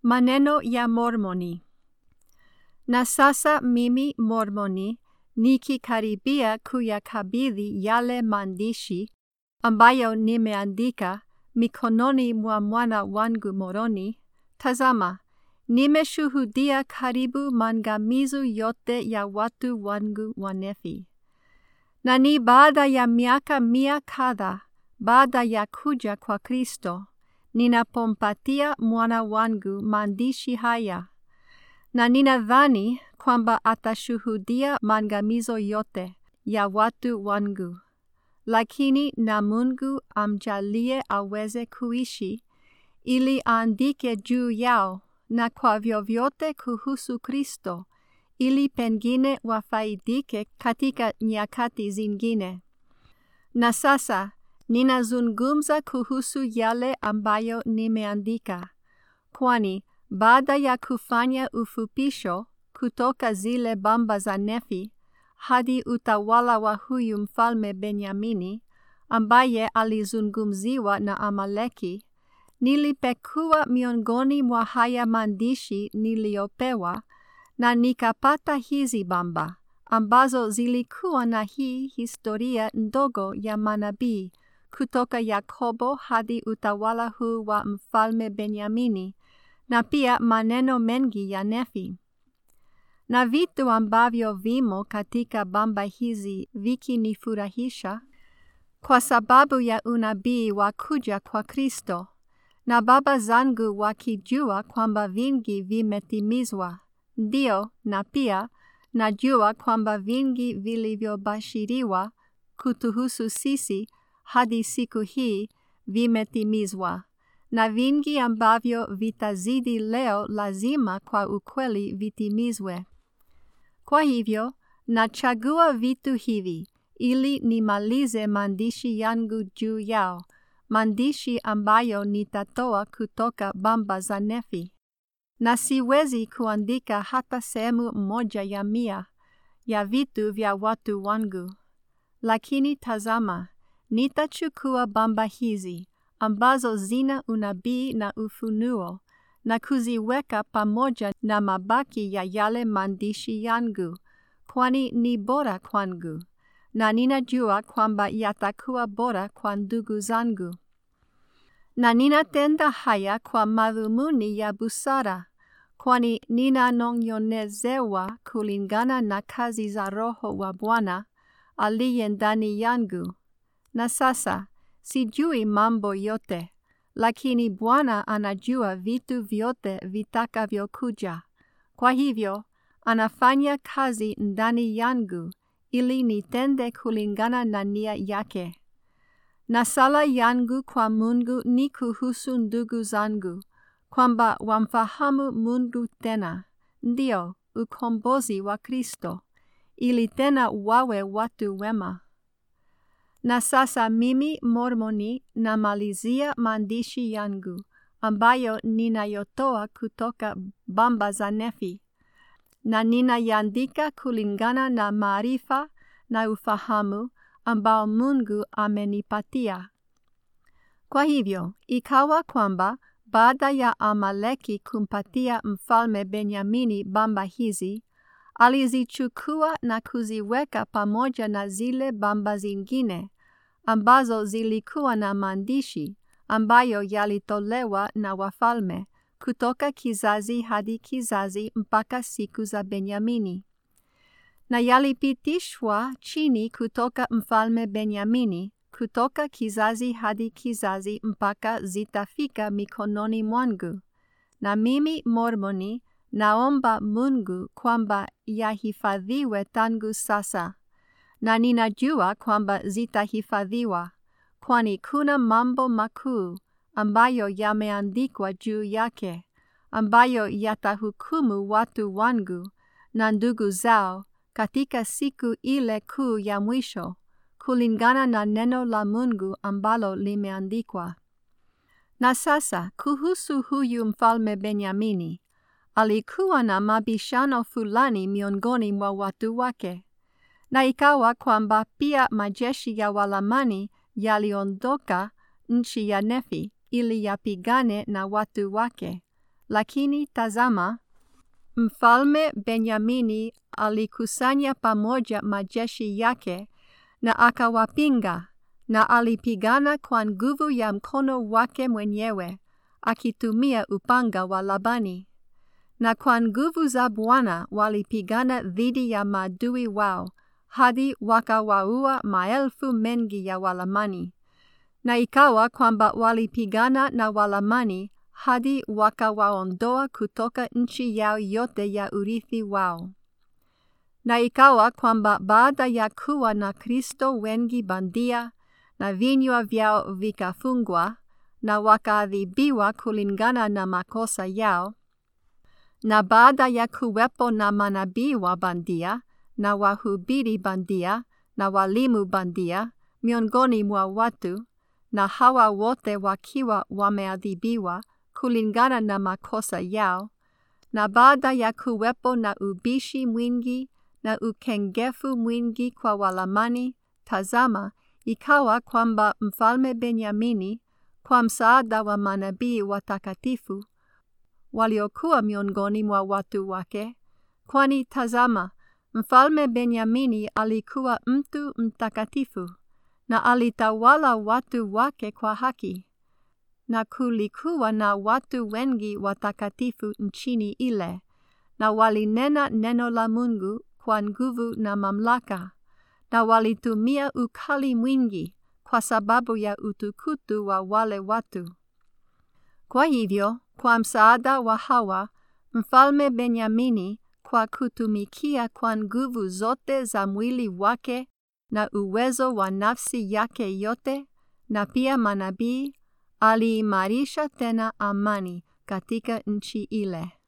Maneno ya Mormoni. Na sasa mimi Mormoni nikikaribia kuyakabidhi yale maandishi ambayo nimeandika mikononi mwa mwana wangu Moroni, tazama, nimeshuhudia karibu maangamizo yote ya watu wangu Wanefi. Na ni baada ya miaka mia kadha baada ya kuja kwa Kristo ninapompatia mwana wangu maandishi haya, na ninadhani kwamba atashuhudia maangamizo yote ya watu wangu. Lakini na Mungu amjalie aweze kuishi ili aandike juu yao na kwa vyovyote kuhusu Kristo ili pengine wafaidike katika nyakati zingine. Na sasa ninazungumza kuhusu yale ambayo nimeandika, kwani baada ya kufanya ufupisho kutoka zile bamba za Nefi hadi utawala wa huyu mfalme Benyamini ambaye alizungumziwa na Amaleki, nilipekua miongoni mwa haya maandishi niliyopewa na nikapata hizi bamba ambazo zilikuwa na hii historia ndogo ya manabii kutoka Yakobo hadi utawala huu wa mfalme Benyamini na pia maneno mengi ya Nefi. Na vitu ambavyo vimo katika bamba hizi vikinifurahisha kwa sababu ya unabii wa kuja kwa Kristo, na baba zangu wakijua kwamba vingi vimetimizwa, ndio na pia najua kwamba vingi vilivyobashiriwa kutuhusu sisi hadi siku hii vimetimizwa, na vingi ambavyo vitazidi leo lazima kwa ukweli vitimizwe. Kwa hivyo, nachagua vitu hivi ili nimalize maandishi yangu juu yao, maandishi ambayo nitatoa kutoka bamba za Nefi. Na siwezi kuandika hata sehemu moja ya mia ya vitu vya watu wangu. Lakini tazama, nitachukua bamba hizi ambazo zina unabii na ufunuo na kuziweka pamoja na mabaki ya yale maandishi yangu, kwani ni bora kwangu, na ninajua kwamba yatakuwa bora kwa ndugu zangu. Na ninatenda haya kwa madhumuni ya busara, kwani ninanong'onezewa kulingana na kazi za Roho wa Bwana aliye ndani yangu. Na sasa sijui mambo yote, lakini Bwana anajua vitu vyote vitakavyokuja. Kwa hivyo, anafanya kazi ndani yangu ili nitende kulingana na nia yake. Na sala yangu kwa Mungu ni kuhusu ndugu zangu, kwamba wamfahamu Mungu tena, ndio ukombozi wa Kristo, ili tena wawe watu wema. Na sasa mimi Mormoni namalizia maandishi yangu ambayo ninayotoa kutoka bamba za Nefi, na ninayaandika kulingana na maarifa na ufahamu ambao Mungu amenipatia. Kwa hivyo, ikawa kwamba baada ya Amaleki kumpatia mfalme Benyamini bamba hizi, alizichukua na kuziweka pamoja na zile bamba zingine ambazo zilikuwa na maandishi ambayo yalitolewa na wafalme kutoka kizazi hadi kizazi mpaka siku za Benyamini, na yalipitishwa chini kutoka mfalme Benyamini kutoka kizazi hadi kizazi mpaka zitafika mikononi mwangu. Na mimi Mormoni naomba Mungu kwamba yahifadhiwe tangu sasa, na ninajua kwamba zitahifadhiwa, kwani kuna mambo makuu ambayo yameandikwa juu yake, ambayo yatahukumu watu wangu na ndugu zao katika siku ile kuu ya mwisho kulingana na neno la Mungu ambalo limeandikwa. Na sasa kuhusu huyu mfalme Benyamini, alikuwa na mabishano fulani miongoni mwa watu wake, na ikawa kwamba pia majeshi ya Walamani yaliondoka nchi ya Nefi ili yapigane na watu wake, Lakini tazama, mfalme Benyamini alikusanya pamoja majeshi yake na akawapinga, na alipigana kwa nguvu ya mkono wake mwenyewe, akitumia upanga wa Labani. Na kwa nguvu za Bwana walipigana dhidi ya maadui wao, hadi wakawaua maelfu mengi ya Walamani. Na ikawa kwamba walipigana na Walamani hadi wakawaondoa kutoka nchi yao yote ya urithi wao. Na ikawa kwamba baada ya kuwa na Kristo wengi bandia, na vinywa vyao vikafungwa, na wakaadhibiwa kulingana na makosa yao, na baada ya kuwepo na manabii wa bandia, na wahubiri bandia, na walimu bandia, miongoni mwa watu, na hawa wote wakiwa wameadhibiwa kulingana na makosa yao, na baada ya kuwepo na ubishi mwingi na ukengefu mwingi kwa Walamani, tazama, ikawa kwamba mfalme Benyamini, kwa msaada wa manabii watakatifu waliokuwa miongoni mwa watu wake, kwani tazama, mfalme Benyamini alikuwa mtu mtakatifu na alitawala watu wake kwa haki, na kulikuwa na watu wengi watakatifu nchini ile, na walinena neno la Mungu kwa nguvu na mamlaka, na walitumia ukali mwingi kwa sababu ya utukutu wa wale watu. Kwa hivyo, kwa msaada wa hawa, mfalme Benyamini, kwa kutumikia kwa nguvu zote za mwili wake na uwezo wa nafsi yake yote, na pia manabii, aliimarisha tena amani katika nchi ile.